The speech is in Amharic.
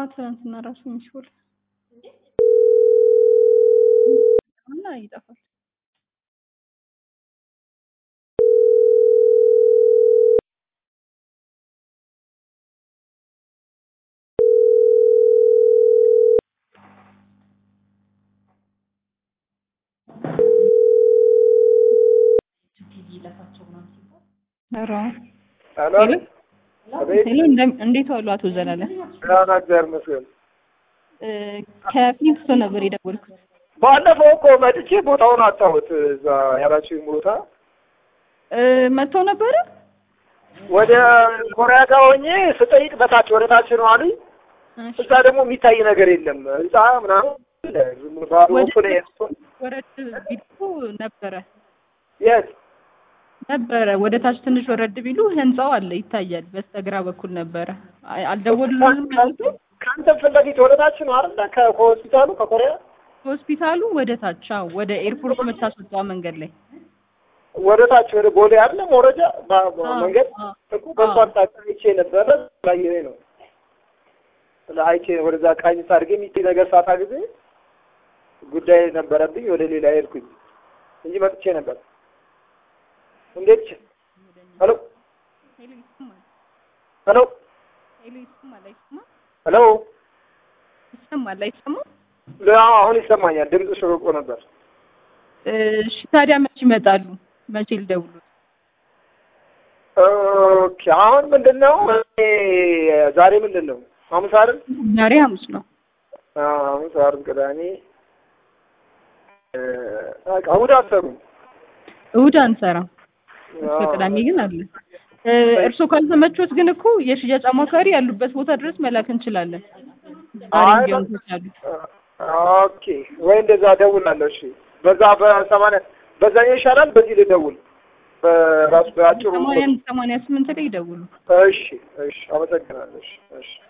ትናንትና ራሱ ሚስቦል እና ይጠፋል። ኧረ ሄሎ ሄሎ አቤት ሄሎ፣ እንደ- እንዴት ዋሉ አቶ ዘላለም? ደህና እግዚአብሔር ይመስገን። እ፣ ከፊንክስቶ ነበር የደወልኩት። ባለፈው እኮ መጥቼ ቦታውን አጣሁት። እዛ ያላችሁኝ ቦታ እ፣ መጥተው ነበረ? ወደ ኮሪያ ጋር ሆኜ ስጠይቅ በታች ወደ ታች ነው አሉኝ። እሺ። እዛ ደግሞ የሚታይ ነገር የለም ህንጻ ምናምን አለ። ዝም ብሎ ባዶ ወደ እኮ ነው የሄድኩት። ወረድ ቢሉ ነበረ የት ነበረ ወደ ታች ትንሽ ወረድ ቢሉ ህንጻው አለ ይታያል። በስተግራ በኩል ነበረ። አይ፣ አልደወሉልንም ማለት ነው። ከአንተ ፊት ለፊት ወደ ታች ነው አይደለ? ከ- ከሆስፒታሉ ከኮሪያ ሆስፒታሉ ወደ ታች አዎ፣ ወደ ኤርፖርት መታስወጣው መንገድ ላይ ወደ ታች ወደ ቦሌ አለ መውረጃ ባ- ባ- አዎ፣ መንገድ አዎ፣ እኮ በእሱ አዎ። አቅጣጫ አይቼ ነበረ። ላይ ነው ስለ አይቼ ወደዛ ቃኝ አድርጌ የሚታይ ነገር ሳታ ጊዜ ጉዳይ ነበረብኝ ወደ ሌላ ሄድኩኝ እንጂ መጥቼ ነበር። እንዴት ሄሎ ሄሎ ይሰማል? ሄሎ ሄሎ ይሰማል? አይሰማም? ሄሎ ይሰማል? አይሰማም? አዎ፣ አሁን ይሰማኛል። ድምፅሽ ርቆ ነበር። እሺ ታዲያ መቼ ይመጣሉ? መቼ ልደውሉ? ኦኬ አሁን ምንድን ነው እኔ ዛሬ ምንድን ነው ሐሙስ አይደል? ዛሬ ሐሙስ ነው። አዎ፣ ሐሙስ፣ ዓርብ፣ ቅዳሜ እ፣ በቃ እሑድ አትሰሩም? እሑድ አንሰራም። እስከ አዎ። ቅዳሜ ግን አለ። እ፣ እርስዎ ካልተመቾት ግን እኮ የሽያጭ አማካሪ ያሉበት ቦታ ድረስ መላክ እንችላለን። ዛሬ አይ፣ እንዲያውም ከቻሉ ኦኬ ወይ እንደዛ እደውላለሁ። እሺ በዛ በሰማንያ በዛኛው ይሻላል። በዚህ ልደውል በራሱ በአጭሩ ሰማንያ አንድ ሰማንያ ስምንት ላይ ይደውሉ። እሺ እሺ፣ አመሰግናለሁ። እሺ እሺ